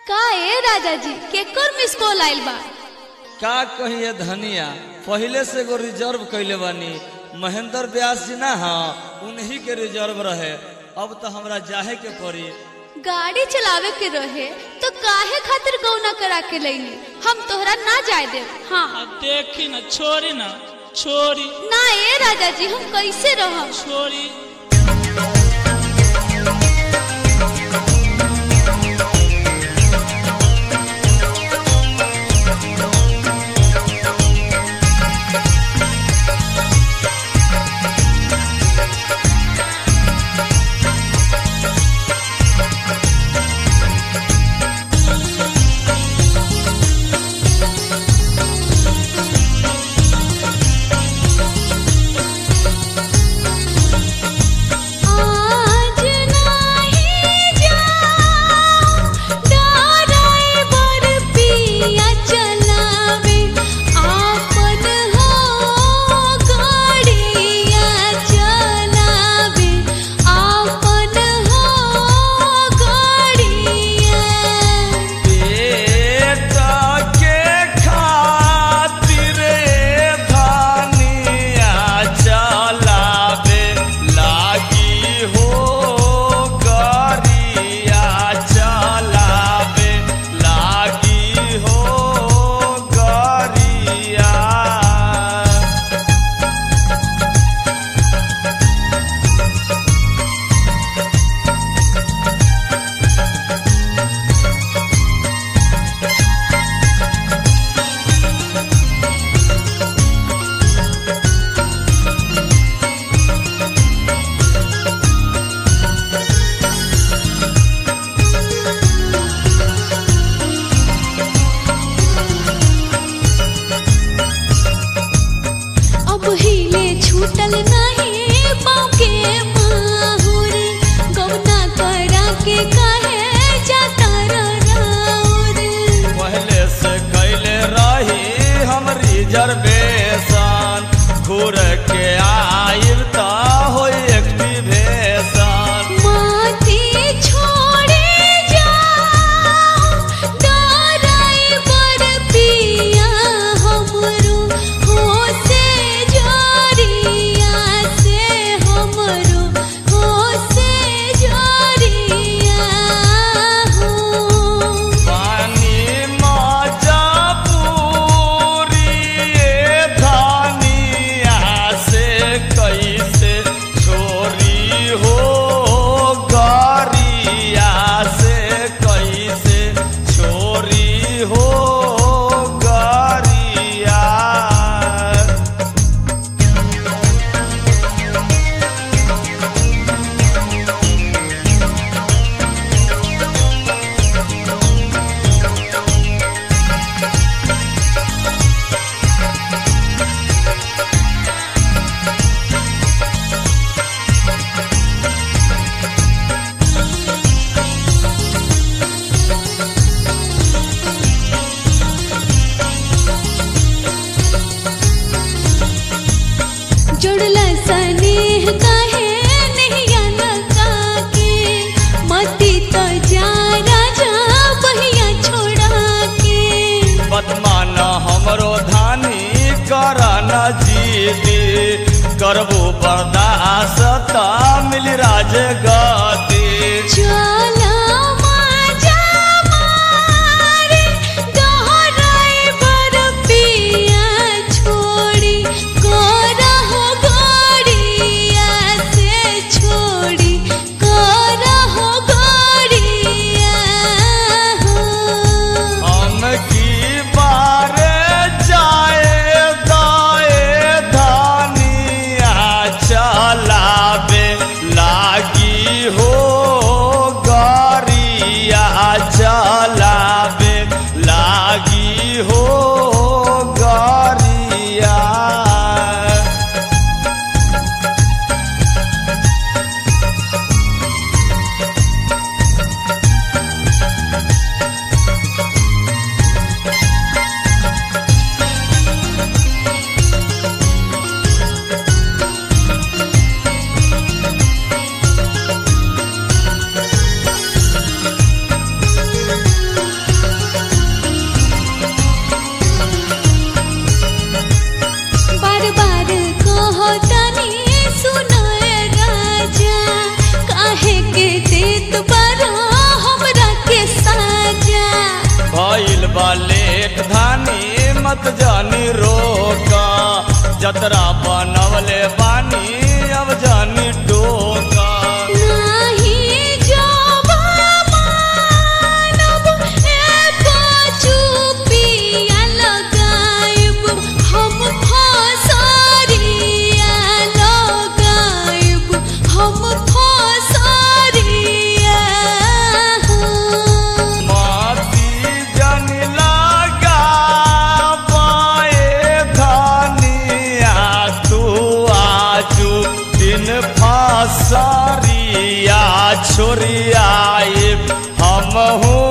का ए राजा जी केकर मिस कॉल आइल बा का कहिए धनिया पहले से एगो रिजर्व कैले बानी महेंद्र व्यास जी ना हाँ उन्हीं के रिजर्व रहे अब तो हमरा जाहे के पड़ी गाड़ी चलावे के रहे तो काहे खातिर गौना करा के लईली हम तोहरा ना जाए देव हाँ अब देखी न छोरी न छोरी ना ए राजा जी हम कैसे रहब छोरी आज नाही जाऊं ड्राइवर पिया चलावे आपन हो गाड़िया चलावे आपन हो गाड़िया पेट के खातिर धनिया चलावे लागी हो गरिया चलावे लागी हो गरिया अब हिले छूटल नहीं पाँव के माहुर गौना करा के कहे जाता राउर पहले से कैले रही हम रिजर्वेशन घूर के आइब त हो एक्टिवेशन माथी छोड़े जाओ ड्राइवर पिया हमरो हो से जोरिया से हमरो हो से जोरिया हो पानी मजा पूरी धनिया से कैसे छोरी हो गरिया से कैसे छोरी हो गरिया जुड़ला स्नेह कहे नहीं लगा के मती तो जा राजा बहिया छोड़ा के बदमान हमरो धानी कर न जीती करबो बर्दाश्त मिल राज गति चला माजा मारे ड्राइवर पिया छोड़ी करहो गाड़िया से छोड़ी करहो गाड़िया हो हम की बार जाए दाए धानिया चलावे लागी हो गरिया चलावे लागी हो गरिया हाँ जतरा बनवले बानी अब जानी टोका नाही जावा मानब एको चुपिया लगाइब हम फसरिया लगाइब हम फसरिया माती जन लगा पाए धनिया तू आजू दिन फसरिया छोरिया हम हूँ